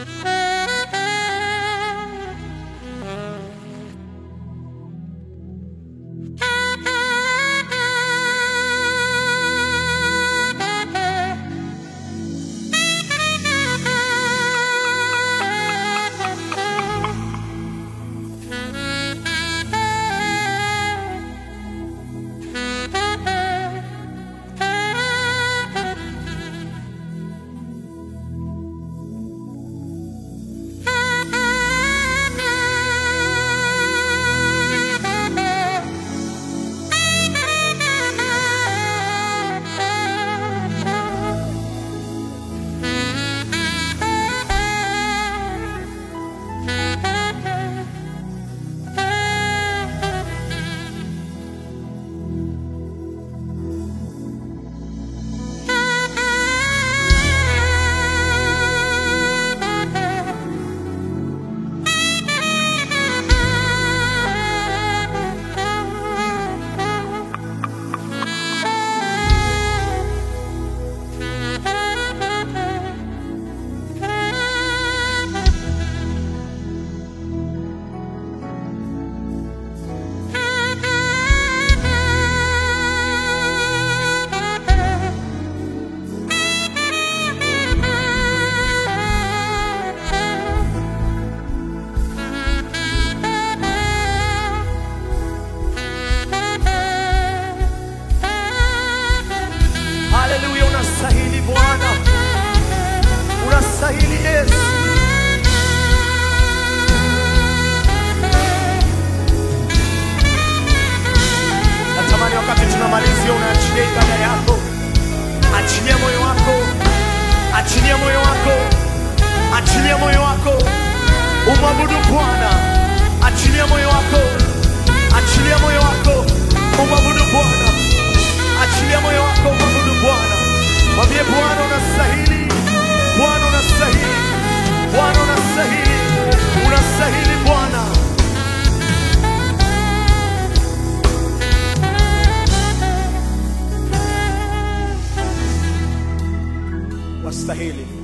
Haleluya, unastahili Bwana, unastahili Yesu. Natamani wakati tunamalizia, unaachilia ibada yako, achilia moyo wako, achilia moyo wako, achilia moyo wako, umwabudu Bwana, achilia moyo wako, achilia moyo wako, umwabudu Bwana, achilia moyo wako, umwabudu Bwana. Mwambie Bwana unastahili, Bwana unastahili, Bwana unastahili, unastahili Bwana. Wastahili.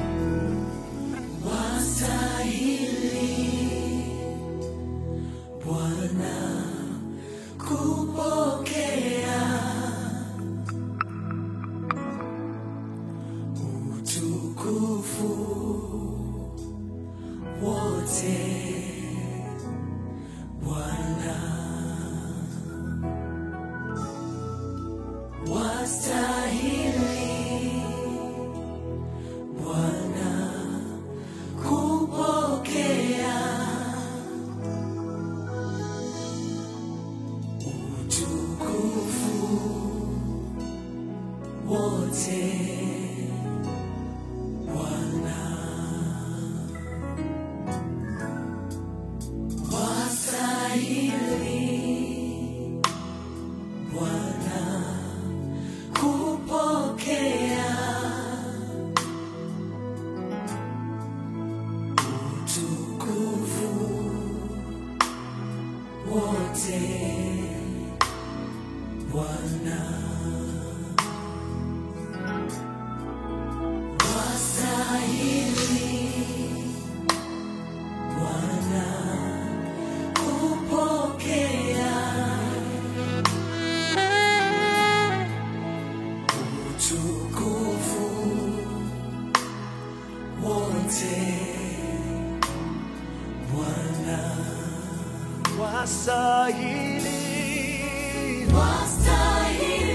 Wastahili.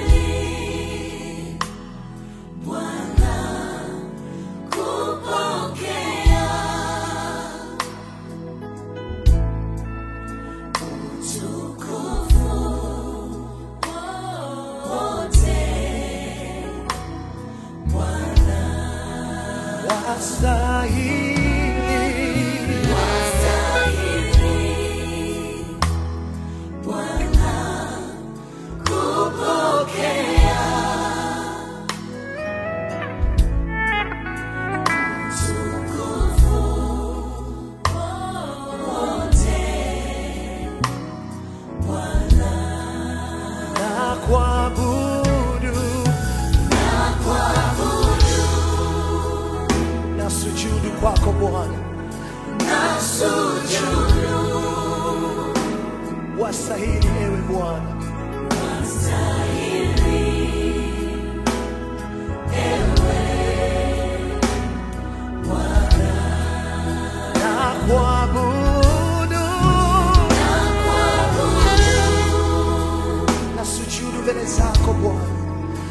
Wastahili. na kuabudu na sujudu kwako zako Bwana, wastahili ewe Bwana. Na kuabudu na sujudu mbele zako Bwana,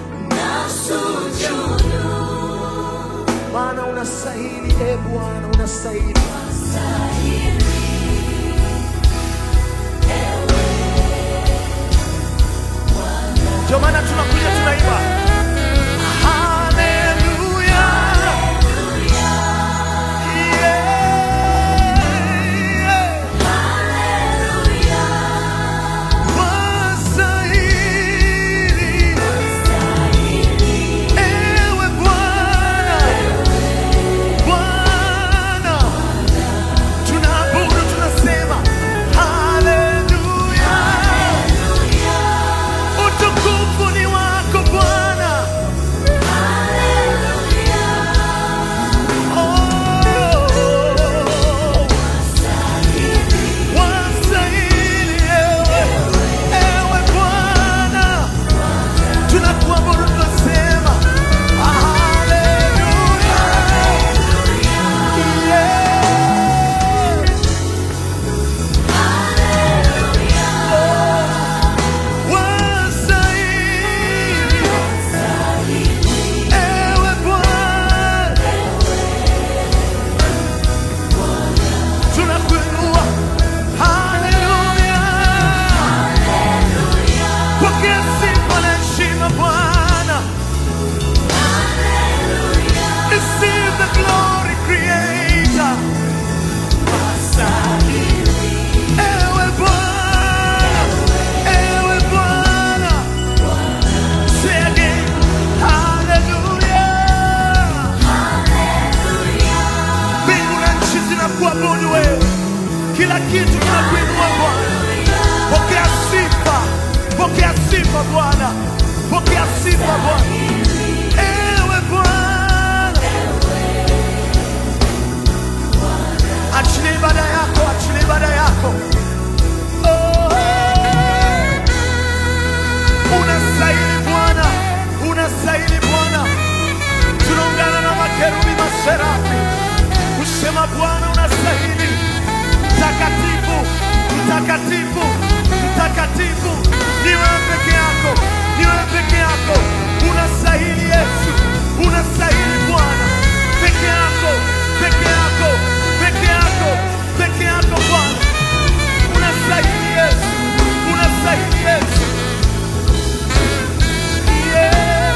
maana unastahili e Bwana, unastahili. Ndio maana tunakuja tunaimba haleluya, yeah, wastahili ewe Bwana, Bwana tunaabudu, tunasema haleluya, utukufu ni wako Bwana. Oh, wastahili ewe, ewe Bwana, tunakuabudu, tunasema haleluya, yeah. Wastahili ewe Bwana, tunakuinua. Haleluya, pokea sifa na heshima Bwana. Receive the glory, Creator. Ewe Bwana, ewe Bwana. Say again, hallelujah. Mbingu na nchi zinakuabudu wewe, kila kitu kinakuinua Bwana. Pokea sifa, pokea sifa Bwana, pokea sifa Bwana. Ewe Bwana, achilia ibada yako, achilia ibada yako. Oh, unastahili Bwana, unastahili Bwana. Tunaungana na makerubi maserafi kusema Bwana unastahili, mtakatifu, mtakatifu, mtakatifu. Ni wewe peke yako, ni wewe peke yako. Unastahili Yesu, unastahili Bwana, peke yako, peke yako, peke yako, peke yako Bwana. Unastahili Yesu, unastahili Yesu. Yeah.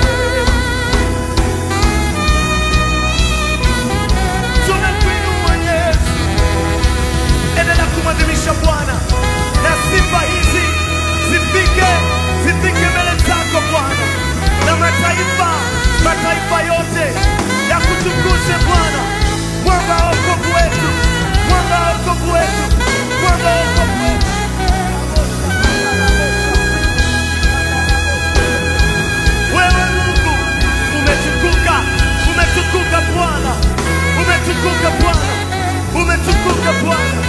Tunakuinua Yesu, endelea kumwadhimisha Bwana na sifa hizi zifike zifike mbele zako Bwana, na mataifa mataifa yote ya kutukuze Bwana, mwamba wa wokovu wetu, mwamba wa wokovu wetu, mwamba wa wokovu wetu. Wewe Mungu umetukuka, umetukuka Bwana, umetukuka Bwana, umetukuka Bwana.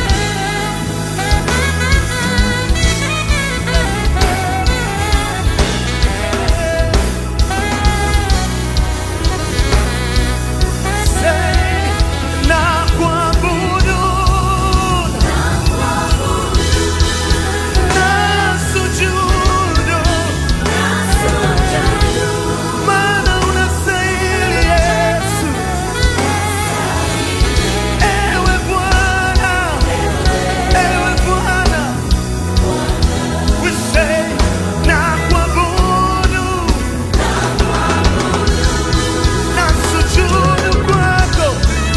Say, na kuabudu, na sujudu, maana unastahili Yesu. Ewe Bwana, ewe Bwana, we say, na kuabudu, na sujudu kwako,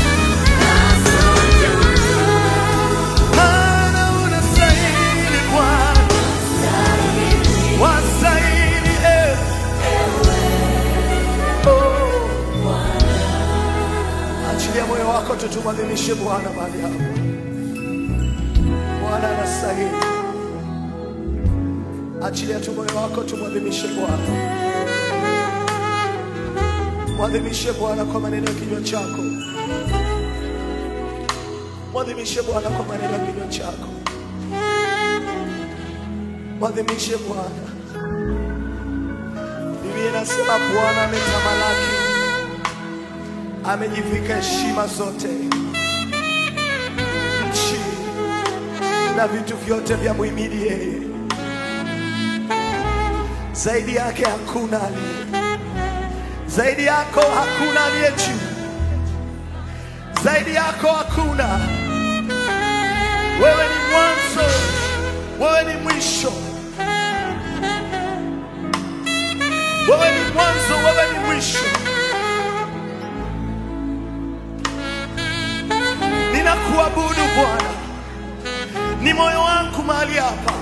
maana unastahili Bwana, wastahili ewe. Oh. Achilia moyo wako tu tumwadhimishe Bwana mahali hapa. Bwana anastahili. Achilia tu moyo wako tumwadhimishe Bwana. Mwadhimishe Bwana kwa maneno ya kinywa chako. Mwadhimishe Bwana kwa maneno ya kinywa chako, mwadhimishe Bwana. Biblia inasema Bwana ametamalaki, amejivika heshima zote, nchi na vitu vyote vya muhimidi yeye. Zaidi yake hakuna aliye, zaidi yako hakuna aliye juu, zaidi yako hakuna. Wewe ni mwanzo, wewe ni mwisho, wewe ni mwanzo, wewe ni mwisho. Ninakuabudu Bwana, ni moyo wangu mahali hapa,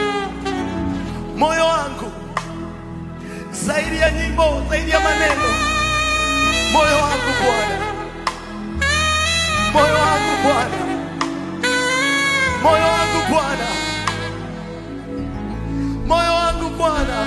moyo wangu zaidi ya nyimbo, zaidi ya maneno, moyo wangu Bwana, moyo wangu Bwana, moyo wangu Bwana, moyo wangu Bwana,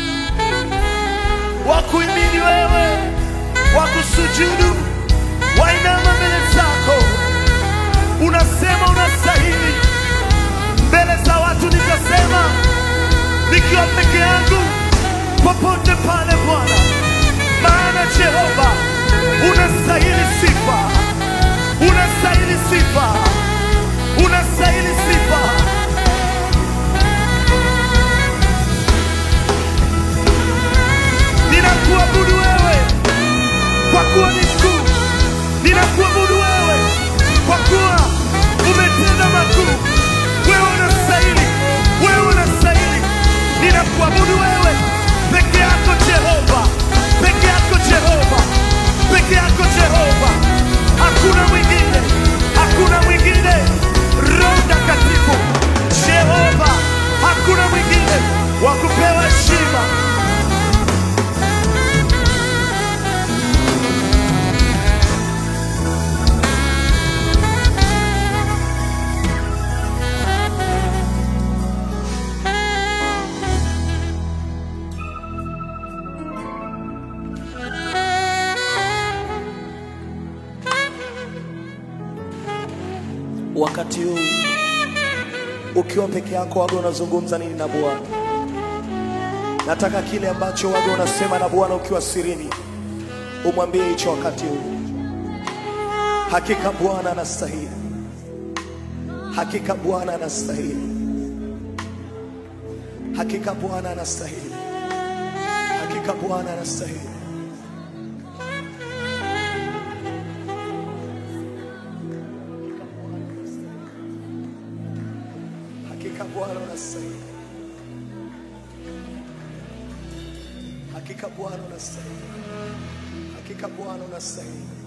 wakuimini wewe, wakusujudu, wainama mbele zako, unasema unastahili. Mbele za watu nitasema nikiwa peke yangu popote pale Bwana, maana Jehova unastahili sifa, unastahili sifa, unastahili sifa. Ninakuabudu wewe kwa kuwa ni mkuu, ninakuabudu wewe kwa kuwa umetenda makuu. Wewe unastahili, wewe unastahili. Ninakuabudu wewe peke yako Jehova, peke yako Jehova, peke yako Jehova. Hakuna mwingine, hakuna mwingine. Roho Mtakatifu Jehova, hakuna mwingine wa kupewa heshima. Wakati huu ukiwa peke yako, waga unazungumza nini na Bwana? Nataka kile ambacho waga unasema na Bwana ukiwa sirini, umwambie hicho wakati huu. Hakika Bwana anastahili, hakika Bwana anastahili, hakika Bwana anastahili, hakika Bwana anastahili. Hakika Bwana unastahili, hakika Bwana unastahili, hakika Bwana unastahili.